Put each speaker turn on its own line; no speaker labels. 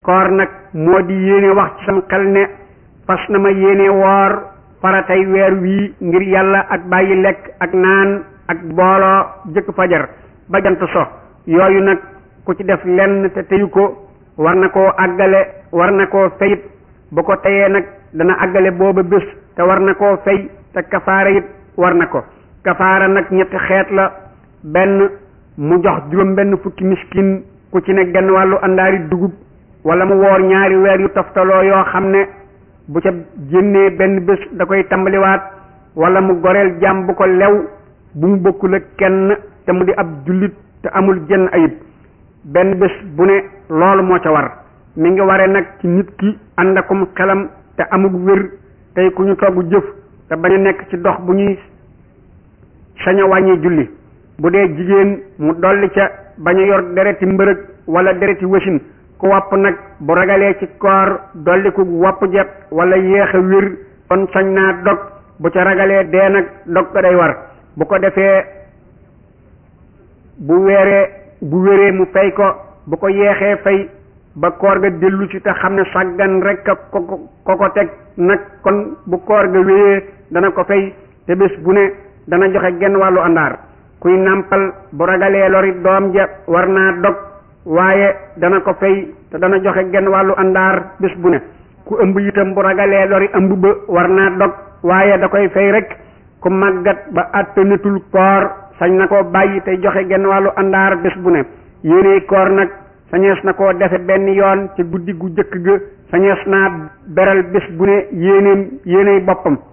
koor nag moo di yéene wax ci sam xel ne fas na ma yéene woor faratay weer wii ngir yàlla ak bàyyi lekk ak naan ak booloo jëkk fajar ba jant so yooyu nag ku ci def lenn te teyu ko war na koo àggale war na koo fayit bu ko teyee nag dana àggale booba bés te war na koo fay te kafaara it war na ko kafaara nag ñetti xeet la benn mu jox juróom benn fukki miskin ku ci ne genn wàllu àndaari dugub wala mu woor ñaari weer yu toftaloo yoo xam ne bu ca génnee benn bés da koy tàmbaliwaat wala mu goreel jàmm bu ko lew bu mu bokkul ak kenn te mu di ab jullit te amul jenn ayib benn bés bu ne loolu moo ca war mi ngi ware nag ci nit ki ànd akum xelam te amul wér tey ku ñu togg jëf te bañ a nekk ci dox bu ñuy sañ a wàññi julli bu dee jigéen mu dolli ca bañ a yor dereti mbërëg wala dereti wasin ku wopp nag bu ragalee ci koor dolli ku wopp jet wala yéex a wér kon sañ naa dog bu ca ragalee dee nag dog ko day war bu ko defee bu weeree bu wéree mu fay ko bu ko yeexee fay ba koor ga dellu ci te xam ne sàggan rek a ko ko ko teg nag kon bu koor ga wéyee dana ko fay te bés bu ne dana joxe genn wàllu àndaar kuy nàmpal bu ragalee lori doom ja war naa dog waaye dana ko fay te dana joxe genn wàllu àndaar bés bu ne ku ëmb itam bu ragalee lori ëmb ba war naa dog waaye da koy fay rek ku màggat ba àttanatul koor sañ na koo bàyyi tey joxe genn wàllu àndaar bés bu ne yéeney koor nag sañees na koo defe benn yoon ci guddi gu jëkk ga sañees naa beral bés bu ne yéeneem yéeney boppam